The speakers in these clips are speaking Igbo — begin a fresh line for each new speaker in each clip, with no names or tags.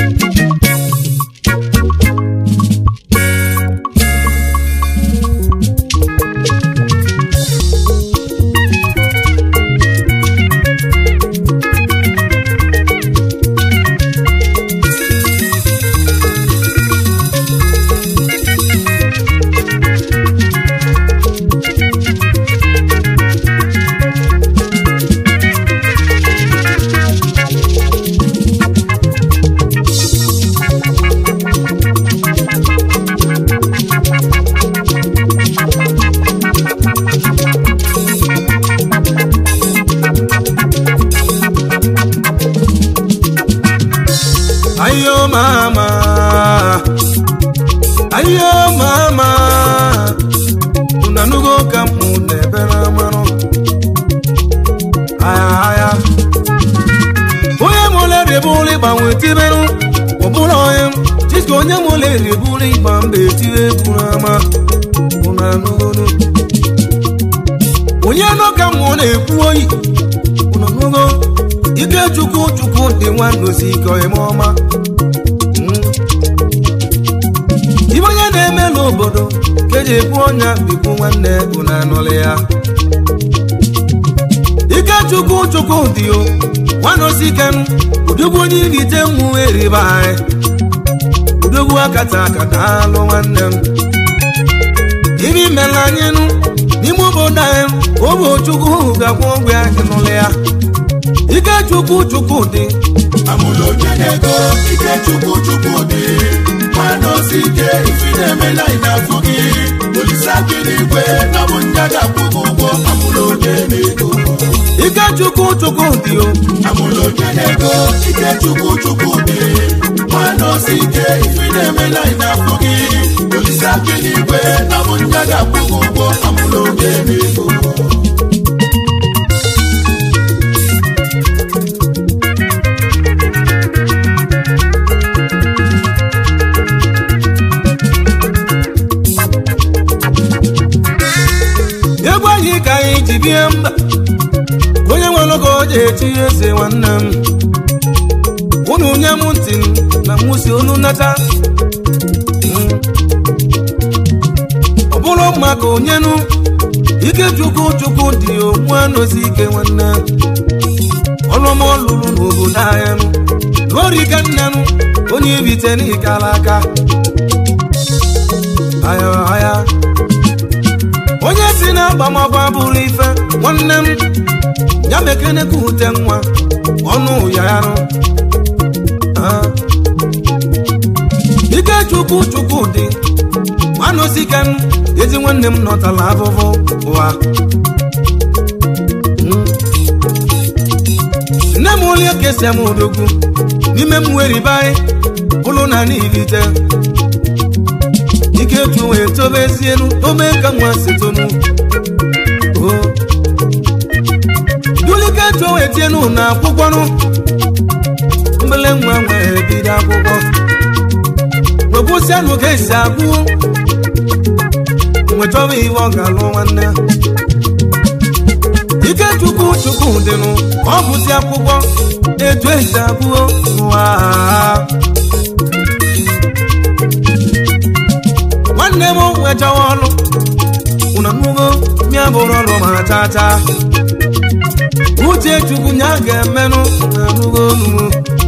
ayo mama ayo mama unanugo ka mụ na-ebere amanụ aya aya onye mụle ribụlụ ịgbanwe tiberụ ọbụla onye chiska onye mụle ribụlụ ịgba mba etire buru ama unanugonu onye nọ ka mụ na-ekwu oyi unanugo ike chukwu chukwu dị nwandozi ike eme ọma ibe onye na-eme n'obodo ka eji ekwu ọnya bikwu nwanne bụ na anọlị ya ike chukwu chukwu dị o nwandozi ike m udogwu onye irite mmụ eriba anyị udogwu akata akata alụ nwanne m ibe imela anyị nụ n'ime obodo anyị obo chukwu ga-akwụ ụgwọ ya n'ụlọ ya ike chukwu chukwu dị
amụlụ onye na-ego ike chukwu chukwu dị nwanne osi ike ifi na-emela ị na-afụ gị olise akị n'igwe na bụ ndị ga-akwụ gị ụgwọ amụlụ onye na-ego
ike chukwu chukwu dị o
amụlụ onye na-ego ike chukwu chukwu dị nwanne osi ike ifi na-emela ị na-afụ gị olise akị n'igwe na bụ ndị ga-akwụ gị ụgwọ amụlụ onye na-ego
egwu anyị ka anyị ji bie mba ka onye nwere oge o ji echi eze nwanne m unu nye m ntị m na mụ si unu nata Mm. ọ bụrụ mma ka onyenu ike chukwu chukwu dị ogbu anozi ike nwanne ọlụma ọlụlụ n'obodo anyị nụ lụọrike nne m onye ibite n'ikala aka aya aya onye si na agbamagba bụrụ ife nwanne m ya mekene ka ute nwa ọnụ ya yarụ Ah. ike chukwu chukwu dị nwanụsike m ezi nwanne m nọtala afụfụ ụwa Mm. nne m onye kesia m odogwu n'ime m weribe anyị bụrụ na n'ilite ike tu wee tobezienu tobe ka nwa si tonu Oh. dulike tu wee tienu na akwụkwọnụ mbele nwa nwere bido akwụkwọ wepụsianụ ka esi agụ nwechọba iwe ọ ga-alụ nwanne ike chukwu chukwu dịnụ ọ bụzi akwụkwọ etu esi agụo ụwa nwanne m nwechawa ọlụ ụna nnugo mịa bụrụ ọlụ ma chacha uche chukwu nya ga-emenụ na nnugo onumu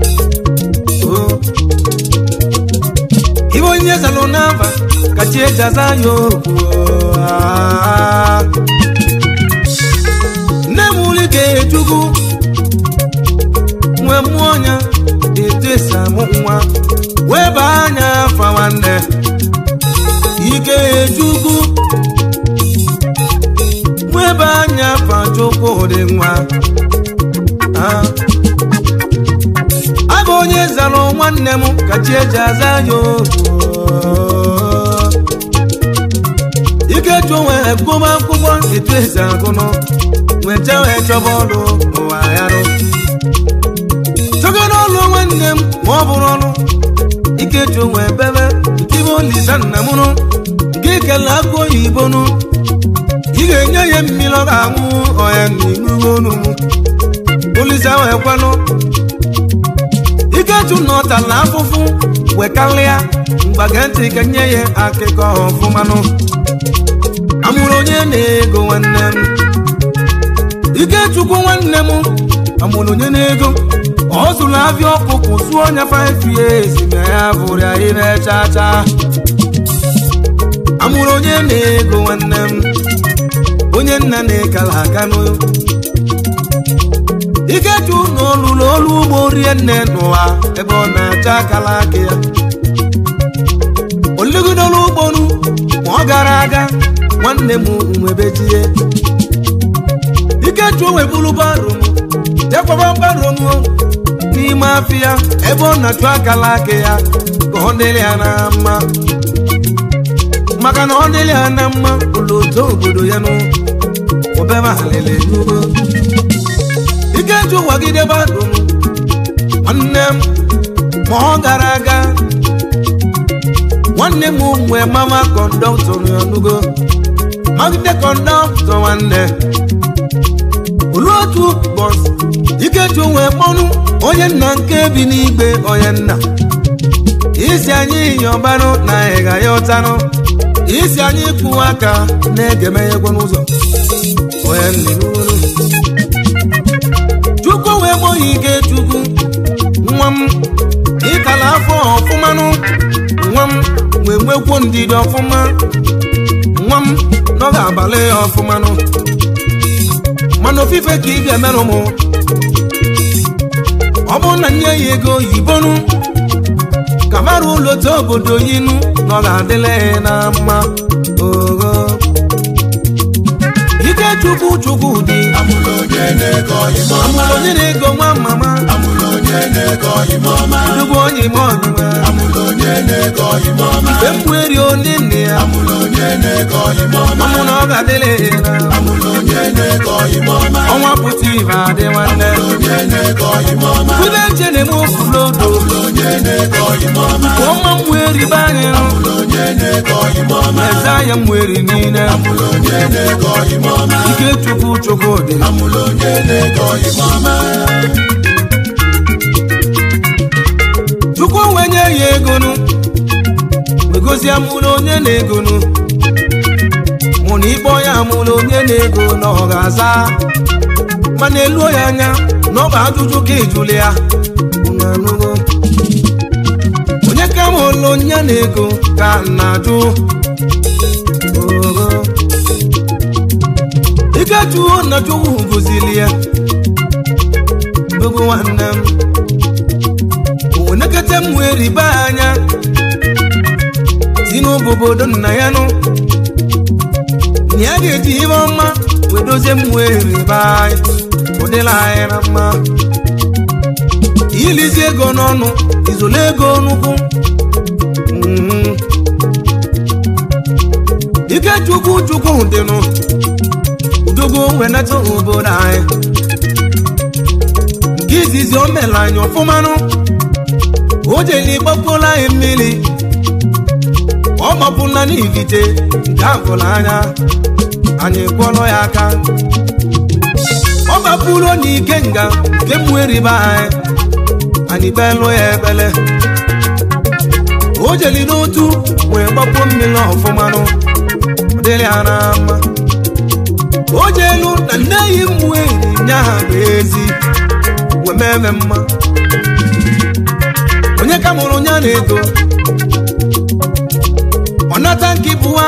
ibe onye zalụ n'aba ka chi eji aza ya okwu ah. nne m ulike chukwu nwe mmụọ ọnya etu esi amụ nwa wee baa anya afa nwanne ike chukwu nwebe anya afa chukwu dị nwa Ah. abụ onye zara nwanne m ka chi eji aza ya okwu ike chụ wee gụba akwụkwọ etu esi agụnụ weta wee chọba ọrụ ụwa yarụ chọgara ọrụ nwanne m ma ọ bụrụ ọrụ ike chụ wee bebe tibe olisa nna m nụ nke kele akụ oyibo nụ ị ga-enye ya mmiri ọ ga-aṅụ ọya n'ihu onu m olisa wee kwanụ ike chụ nọ tala afụfụ wekalịa mgbage ntị ka nye ya akụkọ ọfụmanụ amụrụ onye na-ego nwanne m ikechukwu nwanne m amụrụ onye na-ego ọ zụrụ afịa ọkụkụ zụọ ọnya 5 years ma ya bụrụ ya ire chacha amụrụ onye na-ego nwanne m onye nna na-ekala aka n'ụlọ ikechu na olulu olu ugbo rie nne n'ụwa ebe ọ na-acha akala aka ya oligidolu ugbonu ma ọ gara aga nwanne m nwebejie ikechu weburu barum jekwaba barum n'ime afịa ebe ọ na-achụ akala aka ya ka ọ dịrị ya na mma maka na ọ dịrị ya na mma ụlọ otu obodo ya nụ obere alele n'ugbo ikeju wagide badum nwanne m ma ọ gara aga nwanne m nwee mama kọndọktọ n'ọnụgo magide kọndọktọ nwanne olu otu bọs ikeju wee kpọnụ onye nna nke bi n'igbe onye nna isi anyị yọbanụ na ịga ya ụtanụ isi anyị kwụwa aka na-egemeghekwe n'ụzọ onye nna n'uru chukwu wee gboghị ike chukwu nwa m ịkala afọ ọfụmanụ nwa m wee nwekwuo ndidi ọfụma nwa m n'oge abalị ọfụmanụ mana ofufe ka ị ga-emerụ m ọ bụrụ na nye ya ego oyibonu ka mara ụlọ otu obodo yinu na ọ ga-adịla ya na mma ogo ike chukwu chukwu dị
amụrụ onye na-ego ime ọma
onye na-ego nwa mama
amụrụ onye na-ego ime ọma
nnukwu onye ime ọdụma
amụrụ onye na-ego ime ọma
mgbe m weri onye nne ya
amụrụ onye na-ego ime ọma
ọmụ na ọ ga-adịla ya na
amụrụ onye na-ego ime ọma
ọnwa pụta ibe adị nwanne
onye na-ego ime ọma
ude nche na-eme ofulodo
onye na-ego ime ọma
ọma m weri be anyị
onye na-ego ime ọma
eze anya m weri niile
amụrụ onye na-ego ime ọma
ike chukwu chukwu dị
amụrụ onye na-ego ime ọma
chukwu wee nye ya egonu wegozie mụrụ onye na-egonu mụ na ịkpọ ya mụrụ onye na-ego na ọ ga-aza mana eluo ya anya na ọ bụ ajụjụ ka ijuli ya unu anụgo onye ka m ụlọ onye na-ego ka m na-ajụ ogo ikechuo na chukwu gozili ya dogo nwanne m onekete m wee riba anya si n'obobodo nna ya nụ na ya ga-eji ihe ọma wee dozie m wee riba anyị ụdịla anyị na mma ilizi ego n'ọnụ izole ego n'ụkwụ Mhm. ike chukwu chukwu dịnụ udogo wee nata obodo anyị nke izizi o mere anyị ọfụmanụ o jeli gbapụla anyị mmiri ọ gbapụla n'ivite nke afụla anya anyị kwọrọ ya aka ọ gbapụrụ n'ike nga nke mweriba anyị anyị belụ ya ebele o jeli n'otu wee gbapụ mmiri ọfụmanụ ọ dịrị ya na mma o jelu na nne yi mweri nya ha bụ ezi wee meme mma onye ka mụrụ onye a na-ego ọ nata nke bụwa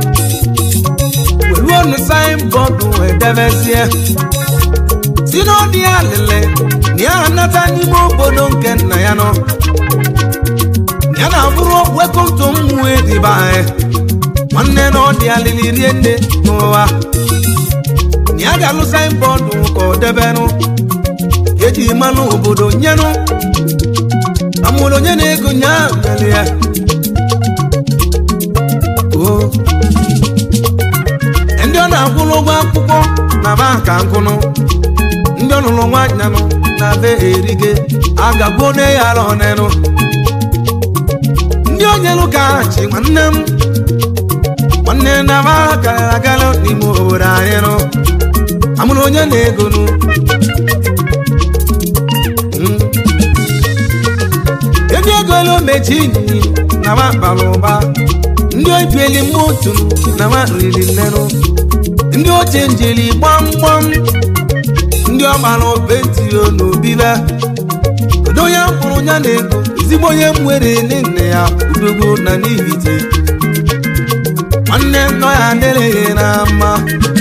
weruo nu saịnbọọdụ wee debezie si n'ọdị ya lele na ya anata n'ime obodo nke nna ya nọ ya na-abụrụ wekomto mmụọ edibe anyị nwanne na ọdị ya lili rie nne n'ụwa na ya ga-alụ saịnbọọdụ ka ọ debenụ eji mmanụ obodo nyenụ amụrụ onye na-ego nya mere ya o ndị ọ na-akwụrụ ụgwọ akwụkwọ na banka nkụnụ ndị ọlụlụ nwaanyị nụ na be erige agagbuo ne ya ala ọnenụ ndị onyelu ka chi nwanne m nwanne na ba gara agala n'ime obodo anyị nụ amụrụ onye na-ego nụ mechi nyi na ma bara ụba ndị obieli motu na ma riri nnenu ndị oche njeli gbamgbam ndị ọgbara opetio na obibe kedu onye mkpụrụ ya na ego ezigbo onye nwere nne ya udogo na n'ihite nwanne nọ ya adịrịghị na mma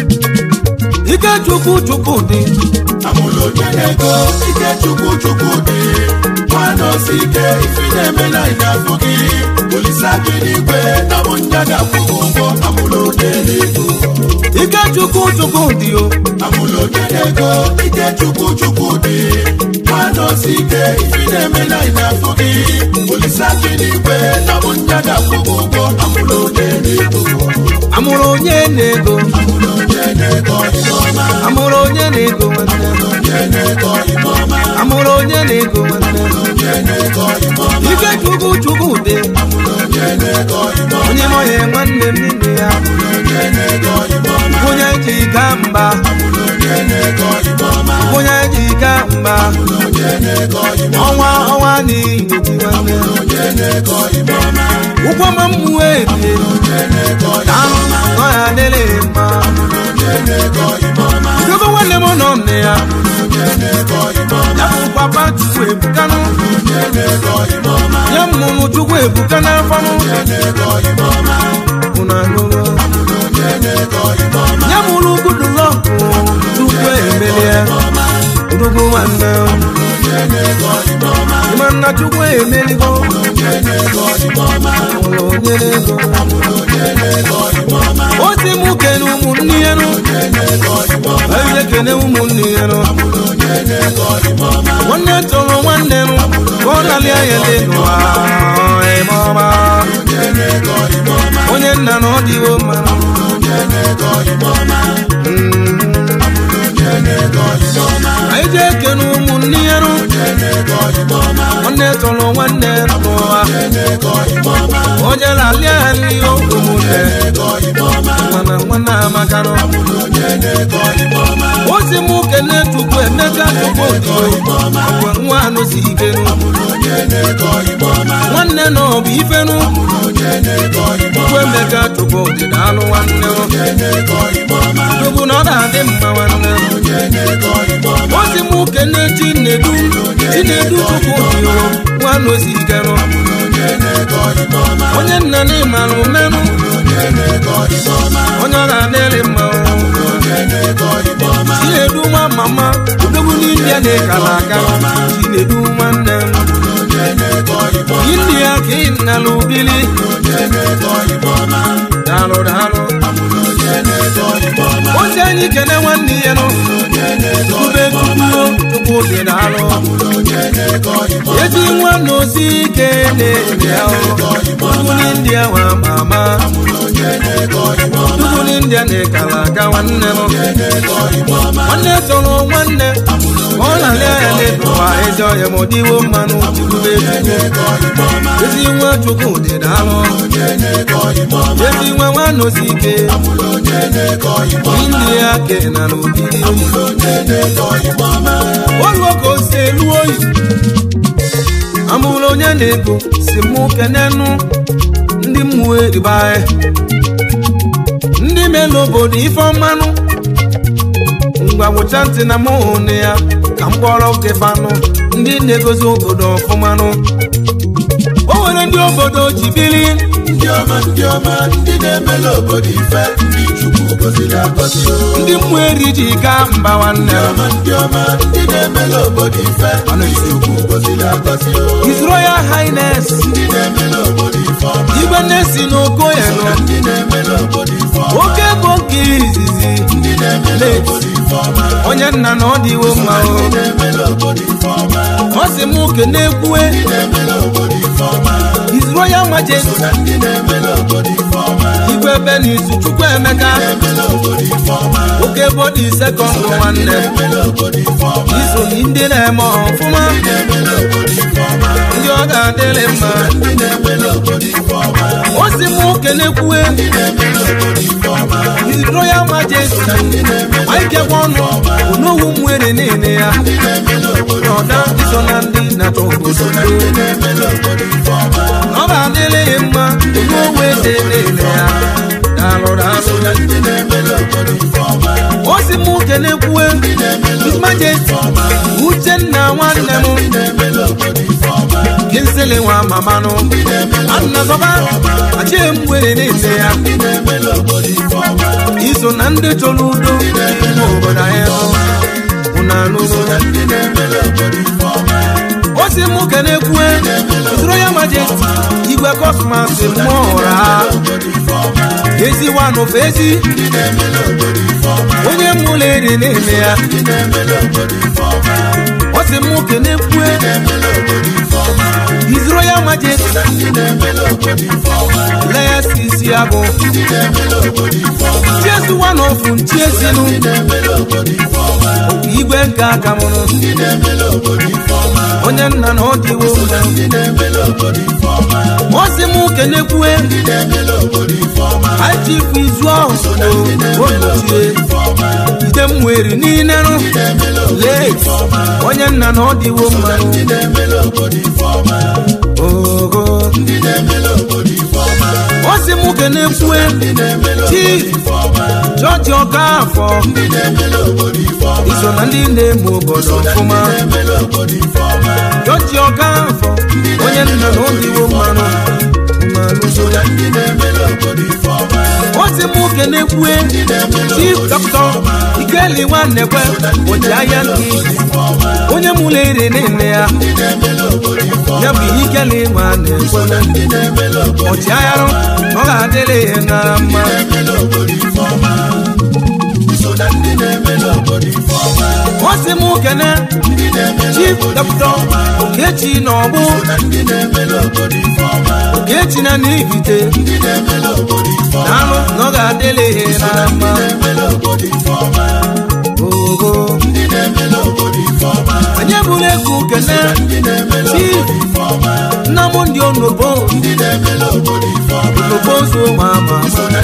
ike chukwu chukwu dị
amụrụ onye na-ego ike chukwu chukwu dị nwanne osi ike ifi na-emela ịnyafụ gị olisa gị n'igwe na bụ nya ga-akwụ gị ụgwọ amụrụ onye na-ego
ike chukwu chukwu dị o
amụrụ onye na-ego ike chukwu chukwu dị nwanne osi ike ifi na-emela ịnyafụ gị olisa gị n'igwe na bụ nya ga-akwụ gị ụgwọ amụrụ onye na-ego
amụrụ onye na-ego
amụrụ onye na-ego ihe ọma
amụrụ onye na-ego nwanne
onye na-ego ihe ọma
amụrụ onye na-ego nwanne
onye na-ego ihe ọma
ike chukwu chukwu dị
onye na-ego ihe ọma
onye mọye nwanne m n'ime ya
onye na-ego ihe ọma
onye ji ka mba
onye na-ego ihe ọma
onye ji ka mba
onye na-ego ihe
ọnwa ọnwa n'ihi nwanne
onye na-ego ihe ọma
ụgwọ ma mmụọ ebie
onye na-ego ihe
ahụ nọ ya adịrị mma
onye na-ego ihe ọma
dogo nwanne m nọ nne ya
onye na-ego ihe ọma
ya bụ papa chukwu ebukanụ
onye na-ego ihe ọma
ya mụrụ chukwu ebuka n'afọnụ
onye na-ego ihe ọma
ụnụ anụrụ
onye na-ego ihe ọma
ya mụrụ gudulọkụ chukwu emelie dogo nwanne
onye na-ego ihe ọma
ịma nna chukwu emeligo
onye na-ego ihe ọma
ụlọ onye na-ego
onye na-ego ihe ọma
o si mụ kene ụmụnne ya nụ
onye na-ego ihe ọma
eze kene ụmụnne ya nụ
onye na-ego ihe ọma
nwanne tụrụ nwanne nụ ka ọ lalị anya dị n'ụwa eme ọma
onye na-ego ihe ọma
onye nna na ọ dịwo mma
onye na-ego ihe ọma onye na-ego ihe ọma
anyị ji ekene ụmụnne ya nụ
onye na-ego ihe ọma
nwanne tụrụ nwanne n'ụwa
onye na-ego ihe ọma
onye lalị anya ụmụnne
ego ihe ọma
mana nwanne amaka nụ
onye na-ego ihe ọma
o si mụ kene chukwu emeka chukwu odibo ọgwa nwa anụ si ike nụ
onye na-ego ihe ọma
nwanne na ọ bụ ife nụ
onye na-ego ihe
chukwu emeka chukwu ọdịda alụ nwanne nụ
onye na-ego ihe ọma
chukwu na ọ na-adị mma nwanne
onye na-ego ihe ọma
o si mụ kene chinedu chinedu chukwu odibo nwa anụ si ike nụ
onye na-ego ihe ọma
onye nna na ịmalụ menụ
onye na-ego ihe ọma
onye ọ na-adịrị mma
onye na-ego ihe ọma
chinedu nwa mama odogwu n'india na-ekala aka chinedu nwanne m
onye na-ego ihe ọma
india ka ị nalụ bili
onye na-ego ihe ọma
daalụ daalụ
onye na-ego ihe ọma
ozi anyị kene nwanne ya nụ
onye na-ego
ube tupuo tupu dị daalụ
onye na-ego ihe ọma
ezi nwa na osi ike na-enye ya ugwu n'india nwa mama
onye na-ego ihe ọma
ugwu n'india na-ekala aka nwanne m
onye na-ego ihe ọma
nwanne tụrụ nwanne ka ọ na-alị anya n'ịtụwa ezi ọhịa ma ọ dịwo mmanụ chukwu
ego ihe ọma
ezi nwa chukwu dị daalụ
onye na-ego ihe ọma
ezi nwa nwanne osi ike
onye na-ego ihe ọma
india ke na n'obi
onye na-ego ihe ọma
oluo ka o si elu oyi amụrụ onye na-ego si mụ kenenu ndị mmụọ eriba anyị ndị melu obodo ife ọmanụ ngwa gwụcha ntị na mụ hụnụ ya ka m kpọrọ oke fanụ ndị na-egozi obodo ọfụmanụ o nwere ndị obodo ji bili
ndị ọma ndị ọma ndị na-emela obodo ife ndị chukwu gọziri agọzi o.
ndị mmụọ eri ji ka mba nwanne
ndị ọma ndị ọma ndị na-emela obodo ife ndị chukwu gọziri agọzi o.
His Royal Highness
ndị na-emela obodo ife ọma
igwe nnesi na okoye
so
nọ
na ndị na-emela obodo ife ọma
oke bụ nke izizi
ndị na-emela obodo ife ọma
onye nna na ọ dịwo mma o
ndị na-emela obodo ife ọma
ọ sị m oke na-ekwue
ndị na-emela obodo ife ọma
His Royal Majesty
so na ndị na-emela obodo ife ọma
igwe Benis Chukwuemeka
na-emela obodo ife ọma
oke bodi sekọnd nwanne
na-emela obodo ife ọma
iso ndị na-eme ọfụma
na-emela obodo ife ọma
ndị ọ ga-adịrị mma
ndị na-emela obodo ife ọma
o si m oke kenekwue His Royal Majesty anyị kekwa ọnụ onowu mwere niile ya n'ọda iso na ndị na-achọ obodo ọ ga-adịrị ya mma onowu ede niile ya daalụ daalụ o si mụ kenekwue His Majesty Uchenna nwanne m kinsili nwa mamanụ annazọba achịghị m were niile ya iso na ndị chọrọ udo n'ime obodo anyị bụ na n'obodo o si mụ kenekwue usoro ya majesti igwe kosmas mmụọ ụra ezi wanụfe ezi onye mụlụ eri niile ya o si mụ kenekwue His Royal Majesty Legacy isi abụ Jesu one of Nchiesinu igwe nke aka mụrụ onye nna na ọdịwo osi m kenekwue ajifu izu ahụ olochie ide m nwere n'inerụ late onye nna na ọdịwo mmanụ ogo osi m kenekwue chief jọji ọka afọ iso na ndị na-eme obodo ọfụma jọji ọka afọ onye nna na obiwo mmanụ mmanụ osi m kenekwue chief dọkịta ikeli nwannekwe oji ahịa nke onye mụrụ ere niile ya ya bụ ihe ikeli nwannekwe ọchịagharụ ọ ga-adịrị ya na mma osi m kene chief dọkịta okechi na ọgbụ okechi na n'igite na-alụ na ọ ga-adịrị ya na mma ogo anyị bụrụ egwu kene chief nnamdị onobo onobo so ma ma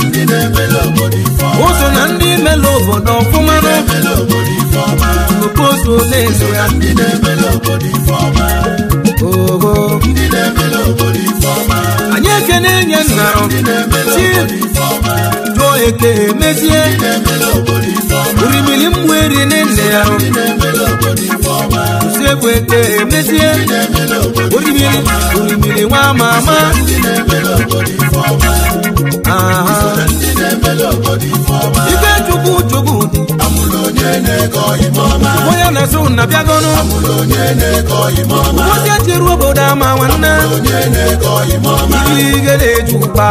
ụzọ na ndị mele obodo ọfụma onobo so na-eso ya ogo anyị ekene enye nnarụ chief jụọ eke emezie orimiri mmụeri nne ya usekwu eke emezie orimiri orimiri nwa ama ama aha ibe chukwu chukwu dị onye na-eso na bịagonu ụbọchị echiri obodo ama nwanne ibi ige na-eju ụkpa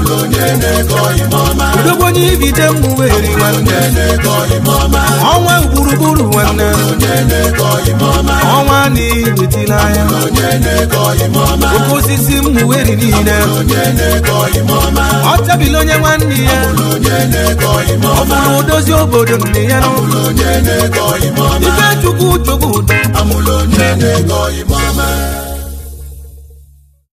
udogbo onye ibite mmụweri nwanne ọnwa gburugburu nwanne ọnwa na iwetila anya oke osisi mmụweri niile ọ chabili onye nwanne ya ọ bụrụ odozi obodo nne ya ife chukwu chukwu
amụlụ onye na-ego imama